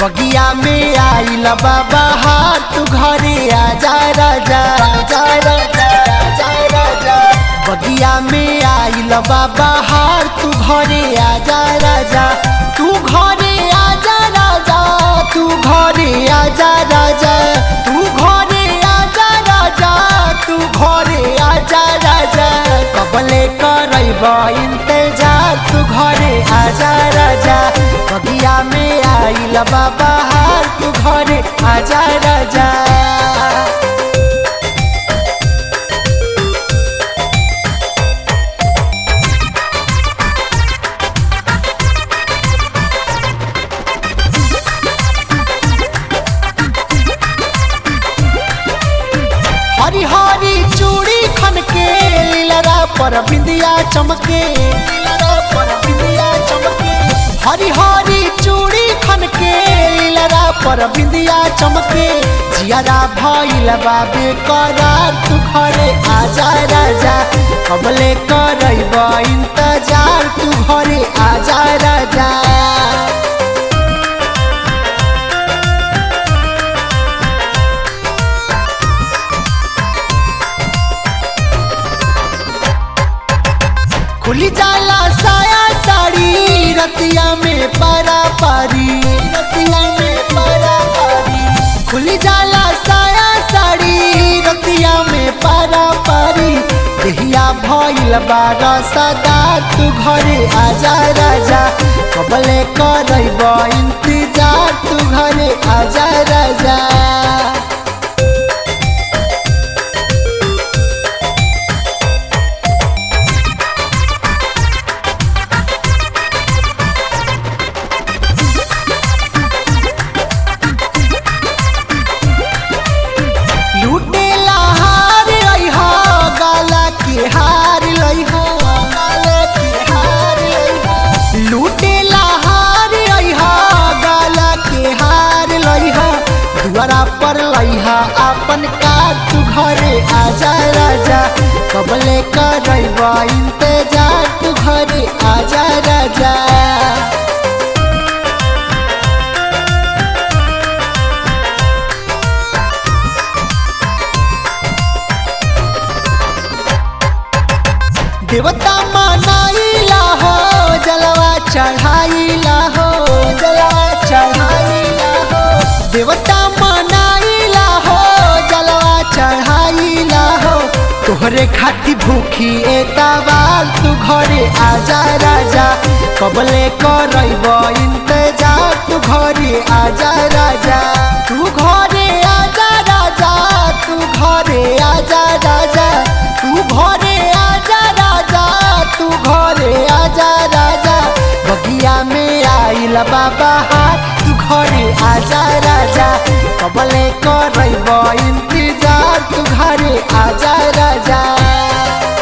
बगिया में आइल बाबा हार तू घरे आजा राजा आजा राजा आजा राजा बगिया में आइल बाबा हार तू घरे आजा राजा तू घरे आजा राजा तू घरे आजा राजा तू घरे आजा राजा तू घरे आजा राजा कबले करब इंतजार तू घरे आजा राजा बगिया में आइल बाबा हार तू घरे आजा राजा हरी हरी चूड़ी खन के लीलरा पर बिंदिया चमके लीलरा पर बिंदिया चमके हरी हरी चूड़ी खन के लीलरा पर बिंदिया चमके जियारा भइल बाबे करार तू घरे आजा राजा कबले करब इंतजार तू घरे आजा राजा खुली जाला साया साड़ी रतिया में पारा पारी रतिया में पारा पारी खुली जाला साया साड़ी रतिया में पारा पारी देहिया भइल बारा सदा तू घरे आजा राजा कबले करब इंतजार तू घरे आजा राजा लूटेला हार लइहा गाला के हार लइहा गाला के हार लइहा लूटेला हार लइहा गाला के हार लइहा दुआरा पर लइहा अपन कार तू घरे आजा राजा कबले करब इंतजार तू घरे आजा राजा देवता मनाइला हो जलवा चढ़ाइला हो जलवा चढ़ाइला हो देवता मनाइला हो जलवा चढ़ाइला हो तोहरे खाती भूखी एतावार तू घरे आजा राजा कबले करब इंतजार तू घरे आजा राजा तू घरे आजा राजा तू घरे आजा राजा तू घरे आजा राजा तू घरे आजा राजा बगिया में आइल बाबा हाथ तू घरे आजा राजा कबले करब इंतजार तू घरे आजा राजा